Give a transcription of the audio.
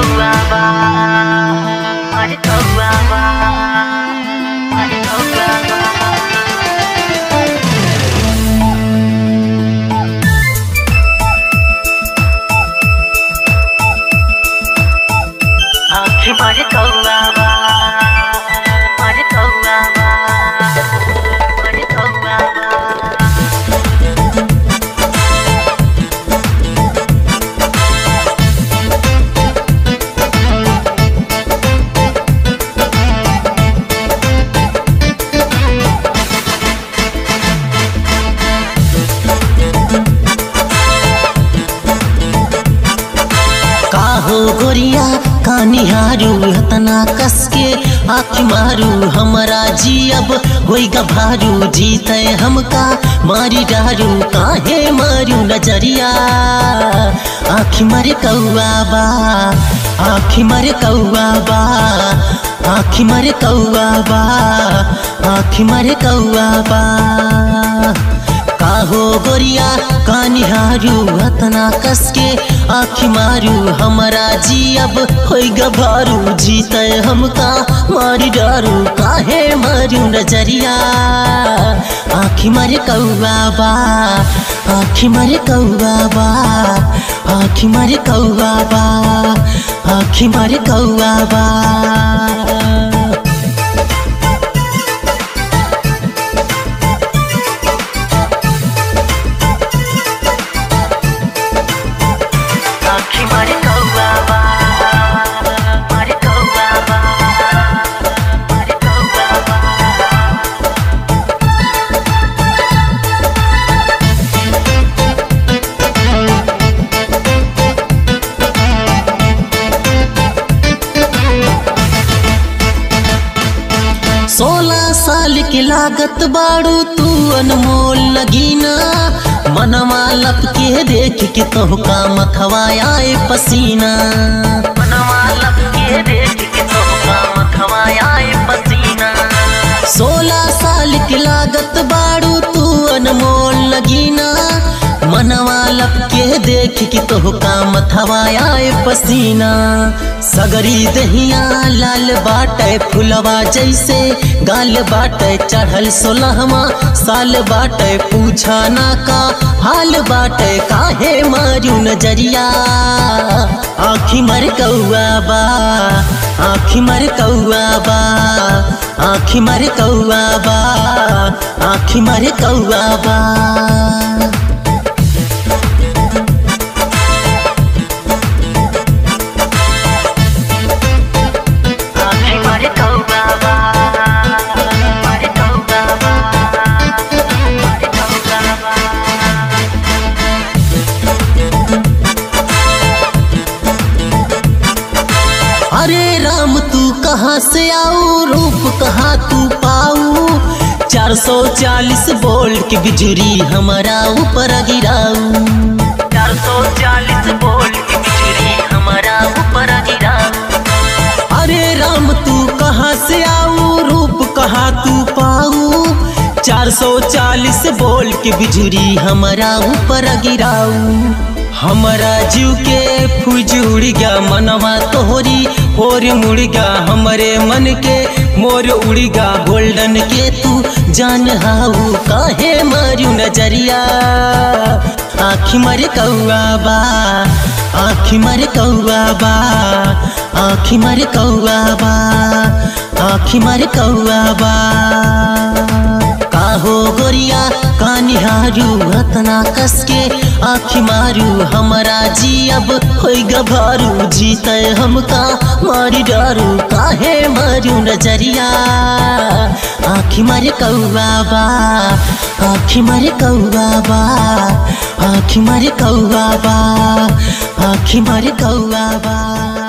कौआ बा अरे कौआ बा अरे कौआ बा आँखें मारे कौआ बा मारे कौआ बा मारे कौआ बा काहो गोरिया कानिहारू हतना कसके आँख मारू हमारा जी अब होई गभारू जीते हमका मारी डारू काहे मारू नजरिया आँख मर कौआ बा आँख मर कौआ बा आँख मर कौआ बा आँख मर कौआ बा काहो गोरिया कानिहारू हतना कसके आँखी मारू हमारा जी अब होई गभारू जीते हमका मारी डारू काहे मारू नजरिया आँखी मारे कौआ बा आँखी मारे कौआ बा आँखी मारे कौआ बा आँखी मारे कौआ बा आँखें मारे कौआ बा मारे कौआ बा मारे कौआ बा सोलह साल के लागत बाड़ू तू अनमोल लगीना मनवा लपके देख के तोहका मथवा आए पसीना मनवा लब के देख के तोहका मथवा आए पसीना सोलह साल के लागत बाड़ू तू अनमोल लगीना मनवा लपके देख के तोहका मथवा आए पसीना सगरी दहिया लाल बाटे फुलवा जैसे गाल बाटे चढ़ल सोलहवा साल बाटे पूछा ना का हाल बाटे काहे मारू नजरिया आखी मर कौआ बा आखी मर कौआ बा आखी मर कौआ बा आखी मर कौआ बा आँखें मारे कौआ बा मारे कौआ बा मारे कौआ बा अरे राम तू कहाँ से आऊ रूप कहाँ तू पाऊ चार सौ चालीस वोल्ट की बिजली हमारा ऊपर गिराऊ चार सौ चालीस वोल्ट की बिजली हमारा ऊपर गिरा अरे राम तू कहाँ से आऊ रूप कहाँ तू पाऊ चार सौ चालीस वोल्ट की बिजली हमारा ऊपर गिराऊ हमारा जीव के फूज उड़ गया मनवा तोहरी और मुड़ गया हमारे मन के मोर उड़ गया गोल्डन के तू जान हाऊ काहे मारू नजरिया आखी मर कौआ बा आखी मर कौआ बा आखी मर कौआ बा आखी मर कौआ बा काहो गोरिया कानिहारू हतना कसके आखी मारू हमारा जी अब होई गभारू जीते हमका मारी डारू काहे मारू नजरिया आखी मारे कौआ बा आखी मारे कौआ बा आखी मारे कौआ बा आखी मारे कौआ बा